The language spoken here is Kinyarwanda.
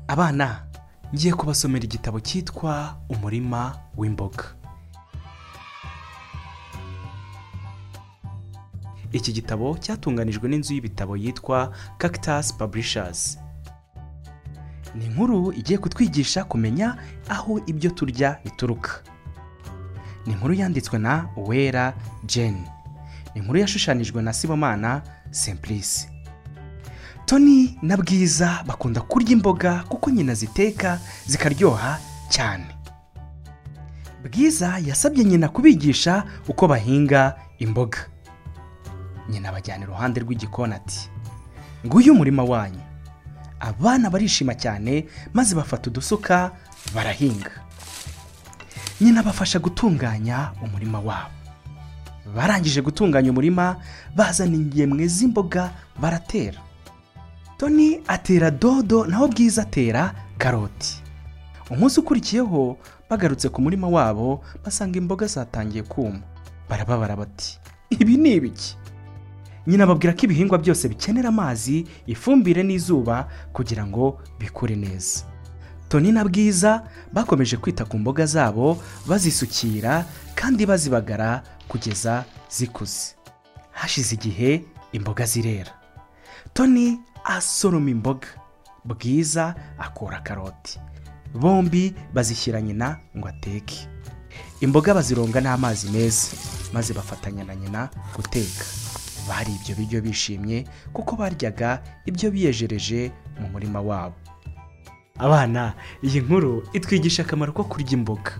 abana ngiye kubasomera igitabo cyitwa umurima w'imboga iki gitabo cyatunganijwe n'inzu y'ibitabo yitwa cactus publishers ni inkuru igiye kutwigisha kumenya aho ibyo turya bituruka ni inkuru yanditswe na uwera jane ni inkuru yashushanijwe na sibomana simplice toni na bwiza bakunda kurya imboga kuko nyina ziteka zikaryoha cyane bwiza yasabye nyina kubigisha uko bahinga imboga nyina abajyana iruhande rw'igikoni ati nguyu umurima wanyu abana barishima cyane maze bafata udusuka barahinga nyina abafasha gutunganya umurima wabo barangije gutunganya umurima bazana ingemwe z'imboga baratera toni atera dodo naho bwiza atera karoti umunsi ukurikiyeho bagarutse ku murima wabo basanga imboga zatangiye kuma barababara bati ibi ni ibiki nyina ababwira ko ibihingwa byose bikenera amazi ifumbire n'izuba kugira ngo bikure neza toni na bwiza bakomeje kwita ku mboga zabo bazisukira kandi bazibagara kugeza zikuze hashize igihe imboga zirera toni asoroma imboga bwiza akura karoti bombi bazishyira nyina ngo ateke imboga bazironga n'amazi meza maze bafatanya na nyina guteka bari ibyo biryo bishimye kuko baryaga ibyo biyejereje mu murima wabo abana iyi nkuru itwigisha akamaro ko kurya imboga